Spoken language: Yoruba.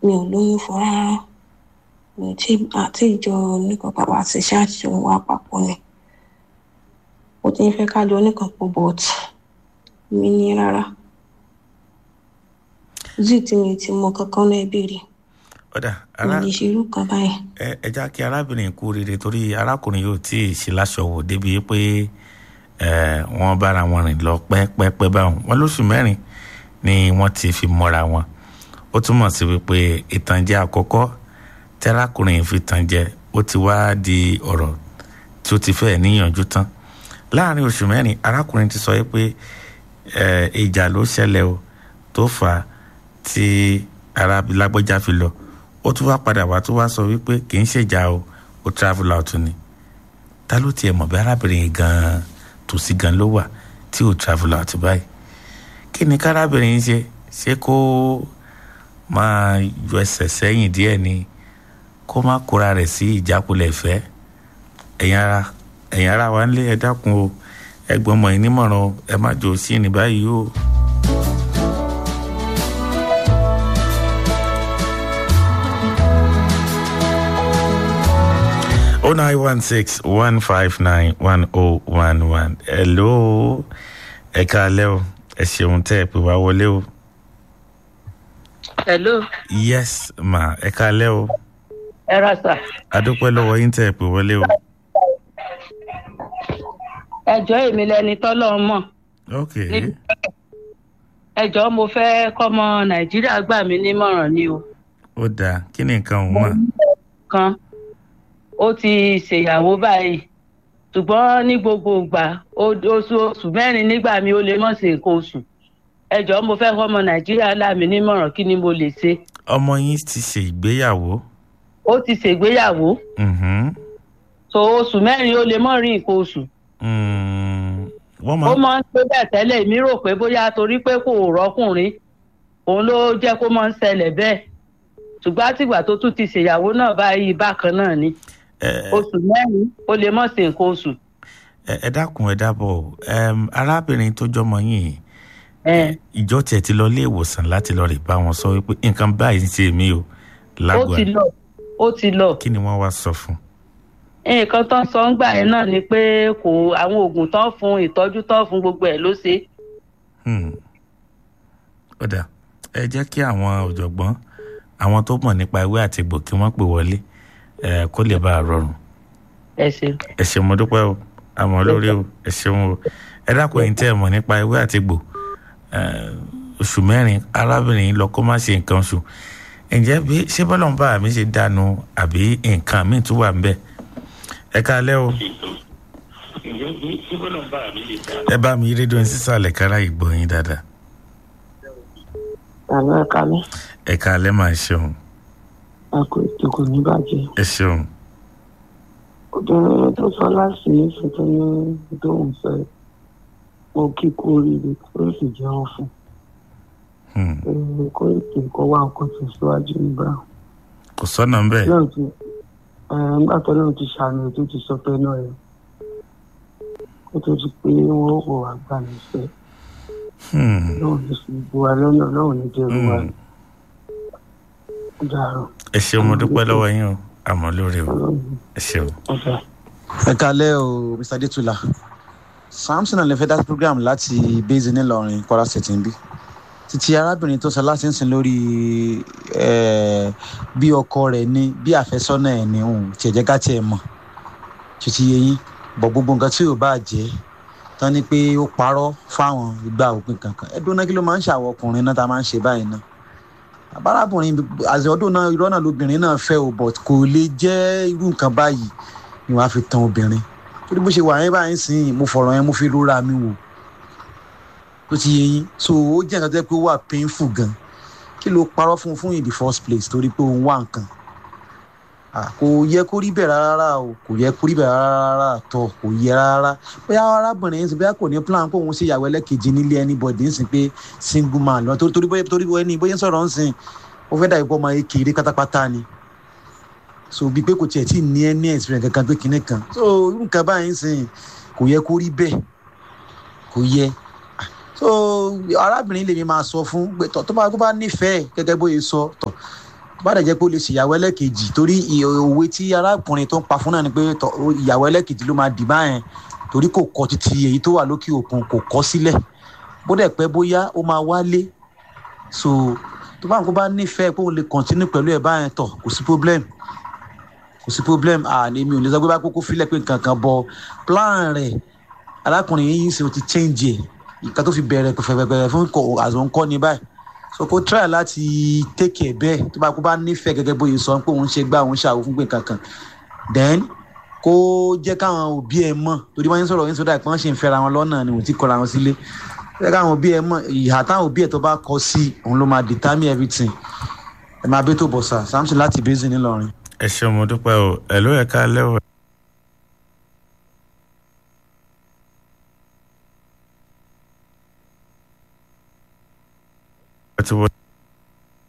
mi ò lóyún fún rárá mi ò tí àti ìjọ oníkan bàbá àti ṣáàṣì òun wà papọ̀ ni ó ti ń fẹ́ ká lọ oníkan pọ̀ bọ́ọ̀tì mi ní rárá zí tí mi ti mọ kankan náà béèrè ọ̀dà mi ara lè ṣe irú kan báyìí ẹ ẹ já kí arábìnrin kú rere torí arákùnrin yóò tí ì ṣe láṣọ wò débi pé ẹ wọ́n bára wọn rìn lọ pẹ́pẹ́pẹ́ báwọn wọn lóṣù mẹ́rin ni wọ́n ti fi mọ́ra wọn ó túmọ̀ sí wípé ìtànjẹ àkọ́kọ́ tí arákùnrin yìí fi tàn jẹ ó ti wá di ọ̀rọ̀ tí ó ti fẹ́ níyànjú tán láàrin oṣù mẹ́rin arákùnrin ti sọ pé ẹ ìjà ló ṣẹlẹ̀ o tó fà á tí arábìlágbọ́já fi lọ ó tún wá padà wá tó wá sọ wípé kì í ṣèjà o ó travel out ni ta ló tiẹ̀ mọ̀ bí arábìnrin yìí gan-an tòsí gan ló wà tí ò travel out báyìí kí ni kárábìnrin yìí ṣe ṣé kó máa yọ ẹsẹ̀ sẹ́yìn díẹ̀ ni kó má kóra rẹ̀ sí ìjákulẹ̀ ìfẹ́ ẹ̀yin ara ẹ̀yin ara wa ń lé ẹ dákun o ẹgbọ́n ọmọ yìí nímọ̀ràn o ẹ má jò sí ní báyìí o. oh nine one six one five nine one oh one one hello ẹ káalẹ́ o ẹ ṣeun tẹ́ ẹ pè wá wọlé o hello yes ma ẹ káalẹ́ o ẹ ra sà adúpẹ́ lọ́wọ́ yín tẹ́ ẹ pè wọlé o ẹjọ́ èmi lẹni tọ́lọ́ mọ̀ ok ẹjọ́ mo fẹ́ kọ́mọ nàìjíríà gbà mí nímọ̀ràn ni o ó dáa kí ni nǹkan òun mà kan ó ti ṣèyàwó báyìí ṣùgbọ́n ní gbogbo ìgbà ó- oṣù oṣù mẹ́rin nígbà mi ó lè mọ̀ sí nǹkan oṣù ẹjọ́ mo fẹ́ kọ́mọ nàìjíríà là mí nímọ̀ràn kí ni mo lè ṣe ọmọ yín ti ṣe ìgbéyàwó ó ti ṣègbéyàwó mhm, so oṣù mẹ́rin ó lè mọ̀ rí nǹkan oṣù mm, wọ́n ó máa máa ń ṣe bẹ́ẹ̀ tẹ́lẹ̀ mi rò pé bóyá torí pé kò rọ́kùnrin òun ló jẹ́ kó máa ń ṣẹlẹ̀ bẹ́ẹ̀ ṣùgbọ́n àtìgbà tó tún ti ṣèyàwó náà báyìí bákan náà ni ẹ oṣù mẹ́rin ó lè mọ̀ sí nǹkan oṣù. ẹ ẹ dákun ẹ dábọ̀ ẹm, arábìnrin tó jọmọ yín ẹ ìjọ tiẹ̀ ti lọ ilé ìwòsàn láti lọ rè bá wọn sọ wípé nǹkan báyìí ń ṣe mí o ó lágọ̀ọ́ ti lọ ó ti lọ kí ni wọ́n wá sọ fún nǹkan tó ń sọ ń gbà yẹn náà ni pé kò àwọn oògùn tó ń fún ìtọ́jú tó ń fún gbogbo ẹ̀ ló ṣe Hmm. ó dà ẹ jẹ́ kí àwọn ọ̀jọ̀gbọ́n àwọn tó mọ̀ nípa ewé àti egbò kí wọ́n pè wọlé ẹ kó lè bá a rọrùn ẹ ṣeun. ẹ ṣeun mo dúpẹ́ o àmọ́ lórí o ẹ ṣeun o ẹ dákun ẹ̀yin tẹ́ ẹ mọ̀ nípa ewé àti egbò ẹ, oṣù mẹ́rin arábìnrin yìí lọ kó má ṣe nǹkan oṣù ǹjẹ́ bí ṣé bọ́lá ń bá mi ṣe dànù àbí nǹkan míì tún wà ń bẹ̀ ẹ káalẹ́ o ẹ bá mi rédíò ní sísàlẹ̀ kára ìgbọ́ yín dáadáa àlọ́ ẹ̀ka mi ẹ káalẹ́ máa ṣeun àkó ètò kò ní bàjẹ́ ẹ ṣeun obìnrin tó sọ láti níṣẹ́ tó ní tóun fẹ́ mo kí kú oríire ó sì jẹun fún Hmm. un kó ètò ìkọ́ wá nǹkan tó síwájú nígbà kò sọ́nà ń bẹ̀ náà ti nígbà tó náà ti ṣàmì tó ti sọ pé náà yẹn kó tó ti pé wọn ò wá gbà nífẹ̀ẹ́ Hmm. náà ní sí gbogbo wa lọ́nà náà ní dẹrù wa Hmm. dàrú ẹ ṣeun mo dúpẹ́ lọ́wọ́ yín o àmọ́ lórí o ọlọ́run ẹ ṣeun. ọ̀dà. ẹ kalẹ o mr adetula samson alẹfẹ dá program láti base nílọrin kwara state níbí títí arábìnrin tó sọ láti ń sìn lórí eh, bí ọkọ rẹ ní bí àfẹsọnà ẹ ní òun tiẹ jẹ ká tiẹ mọ títí yẹyìn bọ gbogbo nǹkan tí ò bá jẹ tán ni pé ó parọ fáwọn ìgbà òpin kankan ẹdùn náà kí ló máa ń ṣàwọ ọkùnrin náà tá a máa ń ṣe báyìí náà àbárábìnrin àti ọdún náà irọ́ náà lobìnrin náà fẹ́ o but kò lè jẹ́ irú nǹkan báyìí ni wàá fi tan obìnrin torí bó ṣe wà yẹn báyìí sìn mo fọ̀rọ̀ yẹn mo fi rora mi wò tó ti yẹ yín so ó jẹ́ nǹkan tó yẹ pé ó wà painful gan kí ló parọ́ fún un fún in the first place torí pé òun wà nǹkan Ah, kò yẹ kó rí bẹ́ẹ̀ rárá o kò yẹ kó rí bẹ́ẹ̀ rárá tọ̀ kò yẹ rárá bóyá arábìnrin yẹn sì bóyá kò ní plan pé òun ṣe ìyàwó ẹlẹ́kejì nílé anybody ń sìn pé single man lọ torí torí bóyá torí bóyá ní bóyá ń sọ̀rọ̀ ń sìn ó fẹ́ dàbí pé ọmọ ekele pátápátá ni so bíi pé kò tiẹ̀ tí ì ní ẹ ní experience kankan pé kinní kan so irú nǹkan báyìí ń sìn kò yẹ kó rí bẹ́ẹ̀ kò yẹ Ah, so arábìnrin lèmi máa sọ fún pé tọ́ tó bá tó bá nífẹ̀ẹ́ gẹ́gẹ́ bóyá sọ tọ̀ bá dẹ̀ jẹ́ pé ó lè ṣèyàwó ẹlẹ́kejì torí ì- òwe tí arákùnrin tó ń pa fún náà ni pé tọ- ó- ìyàwó ẹlẹ́kejì ló máa dì báyẹn torí kò kọ títí èyí tó wà lókè òkun kò kọ sílẹ̀ bó dẹ̀ pẹ́ bóyá ó máa wálé so tó bá nǹkan bá nífẹ̀ẹ́ pé òun lè continue pẹ̀lú ẹ̀ báyẹn tọ̀ kò sí problem kò sí problem àní mi ò lè sọ pé bá kókó filẹ̀ pé nǹkan kan bọ plan rẹ̀ arákùnrin yìí sì ti change ẹ̀ ìka tó fi bẹ̀rẹ̀ pẹ̀fẹ̀pẹ̀fẹ̀ fún àzọ̀ ń kọ́ ni báyìí so kó try láti take care bẹ́ẹ̀ tó bá kó bá nífẹ̀ẹ́ gẹ́gẹ́ bóyá sọ pé òun ṣe gbá òun ṣàwò fún pé kankan then kó jẹ́ káwọn òbí ẹ̀ mọ̀ torí wọ́n ń sọ̀rọ̀ yín sọ́dà pé wọ́n ṣe ń fẹ́ra wọn lọ́nà ni òun ti kọ́ra wọn sílé jẹ́ káwọn òbí ẹ̀ mọ̀ ìhà táwọn òbí ẹ̀ tó bá kọ sí òun ló máa determine everything ẹ máa bẹ́ tó bọ̀ sà samson láti basin ńìlọrin. ẹ ṣeun mo dúpẹ́ o ẹ ló yẹ ká lẹ́wọ̀. ẹ ti wọ